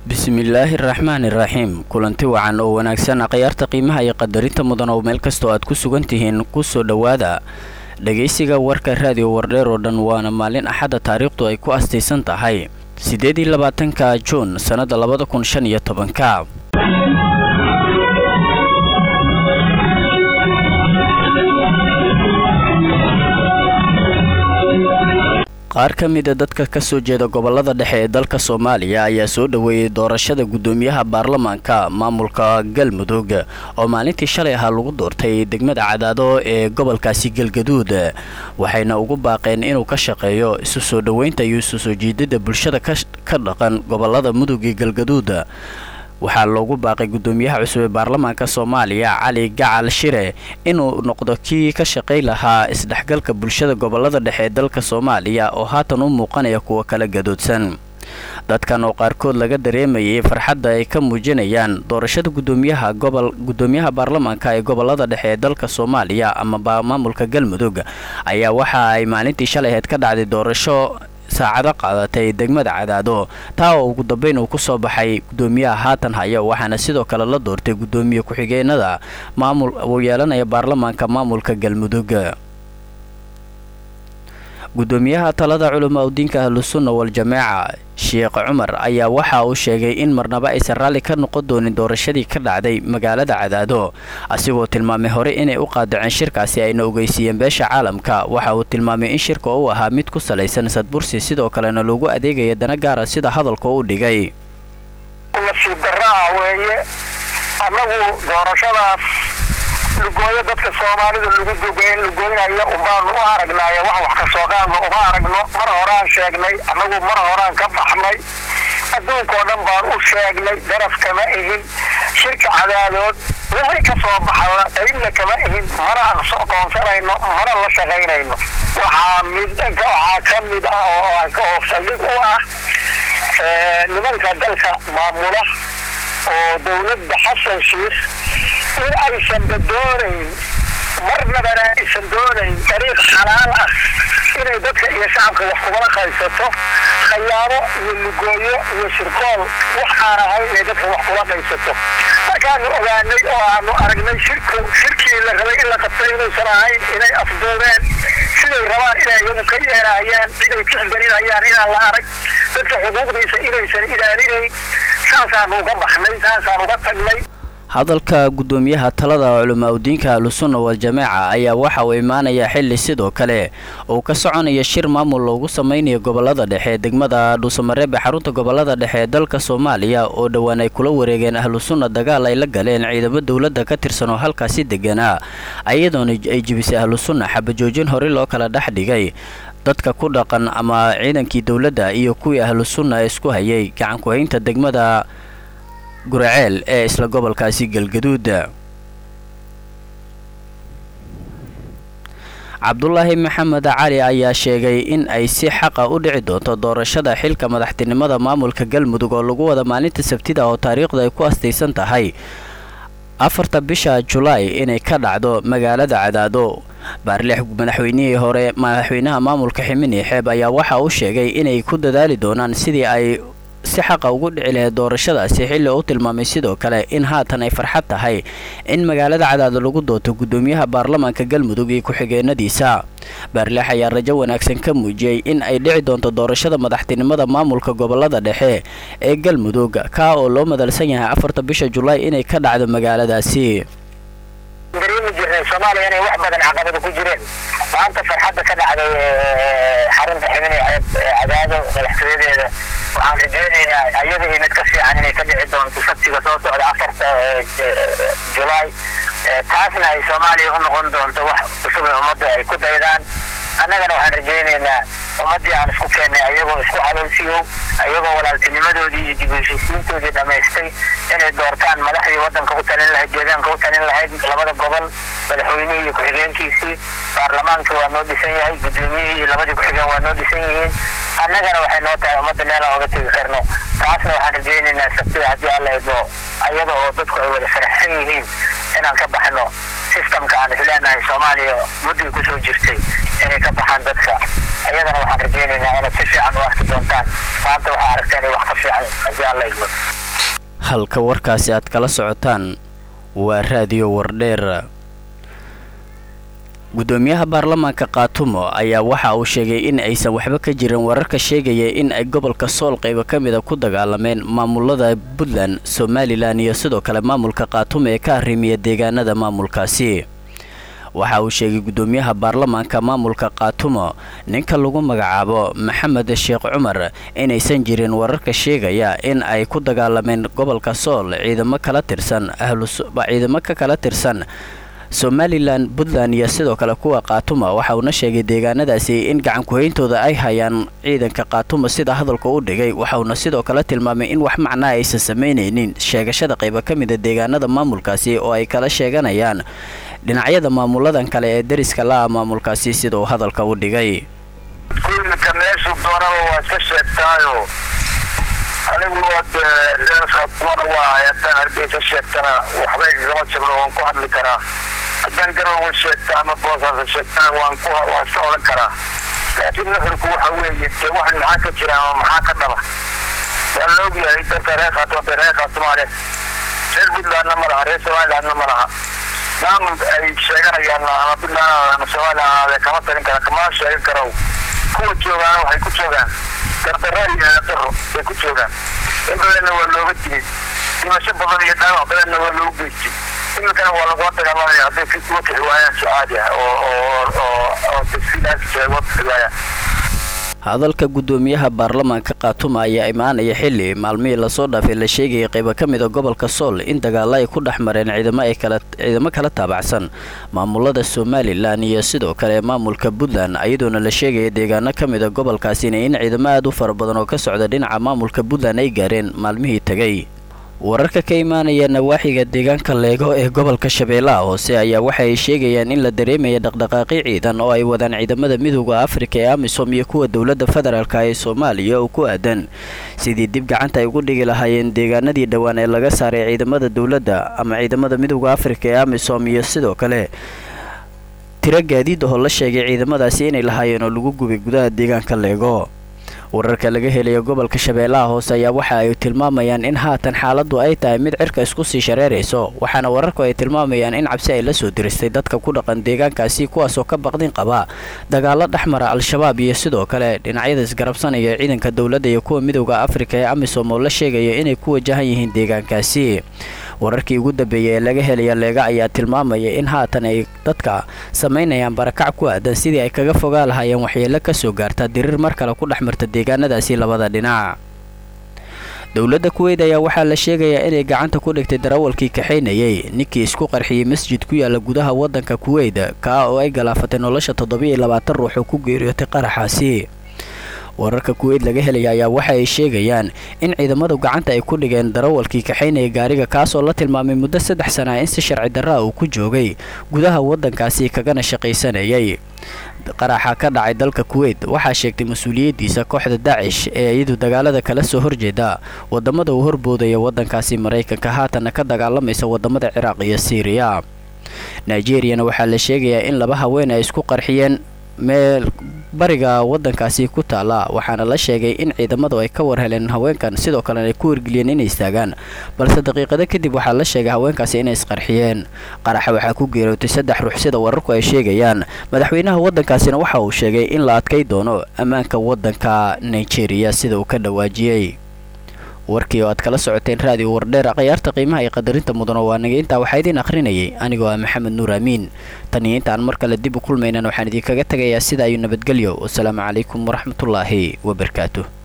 bismillaahi raxmaani raxiim kulanti wacan oo wanaagsan akhyaarta qiimaha iyo qadarinta mudan oo meel kastoo aad ku sugan tihiin kusoo dhowaada dhegaysiga warka raadiyo wardheer oo dhan waana maalin axadda taariikhdu ay ku astaysan tahay siddeed iyo labaatanka juun sannadda labada kun shan iyo tobanka qaar ka mida dadka ka soo jeeda gobolada dhexe ee dalka soomaaliya ayaa soo dhoweeyey doorashada guddoomiyaha baarlamaanka maamulka galmudug oo maalintii shalay ahaa lagu doortay degmada cadaado ee gobolkaasi galgaduud waxayna ugu baaqeen inuu ka shaqeeyo isu soo dhoweynta iyo isu soo jiidada bulshada ka dhaqan gobolada mudug iyo galgaduud waxaa loogu baaqay guddoomiyaha cusub ee baarlamaanka soomaaliya cali gacal shire inuu noqdo kii ka shaqay lahaa isdhexgalka bulshada gobolada dhexe ee dalka soomaaliya oo haatan u muuqanaya kuwa kala gadoodsan dadkan oo qaarkood laga dareemayay farxadda ay ka muujinayaan doorashada guddoomiyaha gobol guddoomiyaha baarlamaanka ee gobolada dhexe ee dalka soomaaliya ama maamulka galmudug ayaa waxa ay maalintii shalay ahayd ka dhacday doorasho saacado qaadatay degmada cadaado taa oo ugu dambeyn uu ku soo baxay guddoomiyaha haatan haya waxaana sidoo kale la doortay guddoomiye ku-xigeenada maamul uu yeelanaya baarlamaanka maamulka galmudug guddoomiyaha talada culamaa udiinka ahlusunna wal-jameeca sheekh cumar ayaa waxa uu sheegay in marnaba aysan raalli ka noqon doonin doorashadii ka dhacday magaalada cadaado asigoo tilmaamay hore inay u qaadaceen shirkaasi ayna ogeysiiyeen beesha caalamka waxa uu tilmaamay in shirka uu ahaa mid ku salaysan sadbursi sidoo kalena loogu adeegaya dana gaara sida hadalka u dhigay nasiib daraa weeye annagu doorashadaas lugooyo dadka soomaalida lagu dugeyn lugoynaya ubaanu u aragnaaye wax wax ka soo qaadno uma aragno mar horaan sheegnay annagu mar horaan ka baxnay adduunkao dhan baan u sheegnay daraf kama ihin shirka cadaadood wixii ka soo baxana qaybna kama ihin mana aqoonsanayno mana la shaqaynayno waxaa mid waxaa ka mid ah oo saldhig u ah nimanka dalka maamula oo dowladda xasan shiikh in aysanba doonayn marnabana aysan doonayn dariiq xalaal ah inay dadka iyo shacabka wax kumala qaysato khayaano iyo lugooyo iyo shirkool wax aan ahayn inay dadka wax kula qaysato markaanu ogaanay oo aanu aragnay shirku shirkii la rabay in la qabtay inuusan ahayn inay afduubeen siday rabaan inay iyagu ka yeerahayaan ciday kixgelinayaan inaan la arag dadka xuquuqdiisa inaysan ilaalinayn saasaanu uga baxnay saasaan uga tagnay hadalka guddoomiyaha talada culamaa udiinka ahlusunna wal-jameeca ayaa waxa uu imaanayaa xilli sidoo kale uu ka soconaya shir maamul loogu samaynayo gobolada dhexe degmada dhuusamareeb ee xarunta gobolada dhexe ee dalka soomaaliya oo dhowaan ay kula wareegeen ahlusunna dagaal ay la galeen ciidamo dowladda ka tirsan oo halkaasi deganaa iyadoona ay jibisay ahlusunna xabajoojin horey loo kala dhex dhigay dadka ku dhaqan ama ciidankii dowladda iyo kuwii ahlusunna ee isku hayay gacanku-haynta degmada guraceel ee isla gobolkaasi galgaduud cabdulaahi maxamed cali ayaa sheegay in ay si xaqa u dhici doonto doorashada xilka madaxtinimada maamulka galmudug oo lagu wada maalinta sabtida oo taariikhda ay ku astaysan tahay afarta bisha julaay inay ka dhacdo magaalada cadaado baarlix madaxweynihii hore madaxweynaha maamulka ximini xeeb ayaa waxa uu sheegay inay ku dadaali doonaan sidii ay si xaqa ugu dhici lahayd doorashadaasi xilli u tilmaamay sidoo kale in haatan ay farxad tahay in magaalada cadaado lagu doonto guddoomiyaha baarlamaanka galmudug iyo ku-xigeenadiisa baarleex ayaa rajo wanaagsan ka muujiyey in ay dhici doonto doorashada madaxtinimada maamulka gobolada dhexe ee galmudug kaa oo loo madalsan yahay afarta bisha julaay inay ka dhacdo magaaladaasi dareemi jirnay soomaaliya inay wax badan caqabada ku jireen maanta farxadda ka dhacday xarunta ximini ceeb cadaado madaxtooyadeeda waxaan rajeynaynaa ayada iyo mid ka fiican inay ka dhici doonto sabtiga soo socda afarta julaay taasna ay soomaaliya u noqon doonto wax cusub ee ummadda ay ku daydaan annagana waxaan rajeynaynaa ummaddii aan isku keennay ayagoo isku caloolsiyow ayagoo walaaltinimadoodii iyo dib u heshiisiintoodii dhammaystay inay doortaan madaxdii waddanka u talin lahayd deegaanka u talin lahayd labada gobol madaxweynihii iyo ku-xigeenkiisii baarlamaanka waa noo dhisan yahay guddoomiyihii iyo labadii ku-xigeen waa noo dhisan yihiin annagana waxay noo tahay ummadda meelaan oga tegi karno taasna waxaan rajeynaynaa sabtida haddii alla idmo ayada oo dadku ay wada faraxsan yihiin inaan ka baxno systemka aan isleenahay soomaaliya muddii kusoo jirtay inay ka baxaan dadka iyadana waxaan rajeynaynaa inaad si fiican u arki doontaan maanta waxaa aragteen wax ka fiican haddii alla idmo halka warkaasi aad kala socotaan waa raadiyo wardheer gudoomiyaha baarlamaanka kaatumo ayaa waxa uu sheegay in aysan waxba ka jirin wararka sheegaya in ay gobolka sool qaybo ka mida ku dagaalameen maamulada puntland somalilan iyo sidoo kale maamulka kaatumo ee ka arrimiya deegaanada maamulkaasi waxa uu sheegay gudoomiyaha baarlamaanka maamulka kaatumo ninka lagu magacaabo maxamed sheekh cumar inaysan jirin wararka sheegaya in ay ku dagaalameen gobolka sool ciidamo kala tirsan ciidamo ka kala tirsan somalilan puntland iyo sidoo kale kuwa kaatuma waxa uuna sheegay deegaanadaasi in gacankuhayntooda ay hayaan ciidanka kaatuma sida hadalka u dhigay waxauna sidoo kale tilmaamay in wax macnaa aysan samaynaynin sheegashada qaybo ka mida deegaanada maamulkaasi oo ay kala sheeganayaan dhinacyada maamuladan kale ee deriska la-a maamulkaasi sida uu hadalka u dhigay kulinka meeshu doonaba waa iska sheegtaayo anigu waad waa haddaan hargeysa sheegtana waxba igagama jabno waan ku hadli karaa haddaan garowa sheegta ama boosaasa sheegtana waan ku waan iska odhan karaa laakiin nuxurku waxa weeye dee wax maxaa ka jira ama maxaa ka dhaba waa la ogyahay dadka reer khaatuma dee reer khaatumaale reer puntlandna ma laha reer somalilandna ma laha maamul ay sheeganayaan ama puntland ama somaliland ahaadee kama talin kara kama sheegan karo kuwa joogaana waxay ku joogaan dardaro iyo daro bay ku joogaan in badanna waa looga digay dhimasho badan iyo dhaawac badanna waa loogu geystay iminkana waa lagula dagaalamaya hadday ka kuwa kixi waayaan si caadi ah oo oo oo oo tasfiidaas sheego kixi waayaan hadalka gudoomiyaha baarlamaanka kaatuma ayaa imaanaya xili maalmihii lasoo dhaafay la sheegayay qaybo ka mida gobolka sool in dagaalo ay ku dhex mareen ciidamo ay kala ciidamo kala taabacsan maamulada somalilan iyo sidoo kale maamulka puntland iyadoona la sheegaya deegaano ka mida gobolkaasina in ciidamo aad u fara badan oo ka socda dhinaca maamulka puntland ay gaareen maalmihii tegay wararka ka imaanaya nawaaxiga deegaanka leego ee gobolka shabeellaha hoose ayaa waxa ay sheegayaan in la dareemaya dhaqdhaqaaqi ciidan oo ay wadaan ciidamada midooda afrika ee amisom iyo kuwa dowladda federaalk ee soomaaliya oo ku aadan sidii dib gacanta ay ugu dhigi lahaayeen deegaanadii dhowaan ee laga saaray ciidamada dowladda ama ciidamada midooda afrika ee amisom iyo sidoo kale tiro gaadiid ahoo la sheegay ciidamadaasi inay lahaayeen oo lagu gubay gudaha deegaanka leego wararka laga helaya gobolka shabeellaha hoose ayaa waxa ay tilmaamayaan in haatan xaaladdu ay tahay mid cirka isku sii shareerayso waxaana wararku ay tilmaamayaan in cabsi ay la soo diristay dadka ku dhaqan deegaankaasi kuwaasoo ka baqdin qaba dagaalo dhexmara al-shabaab iyo sidoo kale dhinacyada isgarabsanaya ciidanka dowladda iyo kuwa midooda afrika ee amisom oo la sheegaya inay ku wajahan yihiin deegaankaasi wararkii ugu dambeeyay ee laga helaya leega ayaa tilmaamaya in haatan ay dadka samaynayaan barakac ku aadan sidii ay kaga fogaa lahaayeen waxyeelo ka soo gaarta diriir mar kale ku dhex marta deegaanadaasi labada dhinac dowladda kuweyt ayaa waxaa la sheegayaa inay gacanta ku dhigtay darawalkii kaxaynayay ninkii isku qarxiyey masjid ku yaala gudaha waddanka kuweyt kaa oo ay galaafatay nolosha toddobiiyo labaatan ruux oo ku geeriyootay qaraxaasi wararka kuweyt laga helaya ayaa waxa ay sheegayaan in ciidamadu gacanta ay ku dhigeen darawalkii kaxaynaya gaariga kaasoo la tilmaamay muddo saddex sana in si sharci darraa uu ku joogay gudaha waddankaasi kagana shaqaysanayay qaraxa ka dhacay dalka kuweyt waxaa sheegtay mas-uuliyaddiisa kooxda daacish ee iyadu dagaalada kala soo horjeeda wadamada uu horboodaya waddankaasi maraykanka haatanna ka dagaalamaysa wadamada ciraaq iyo siiriya nigeriyana waxaa la sheegayaa in laba haween ay isku qarxiyeen meel bariga waddankaasi ku taala waxaana la sheegay in ciidamadu ay ka war heleen haweenkan sidoo kalena ay ku wargeliyeen inay istaagaan balse daqiiqado kadib waxaa la sheegay haweenkaasi inay isqarxiyeen qaraxa waxaa ku geerootay saddex ruux sida wararku ay sheegayaan madaxweynaha waddankaasina waxa uu sheegay in la adkay doono ammaanka waddanka nigeria sida uu ka dhawaajiyey warkii oo aad kala socoteen raadiyo wardheer khayaarta qiimaha iyo qadarinta mudano waa naga intaa waxaa idiin akhrinayay anigoo ah maxamed nuur amiin tan iyo intaan mar kale dib u kulmaynan waxaan idinkaga tegayaa sida ayuu nabadgelyo wasalaamu calaykum waraxmatullaahi wabarakaatuh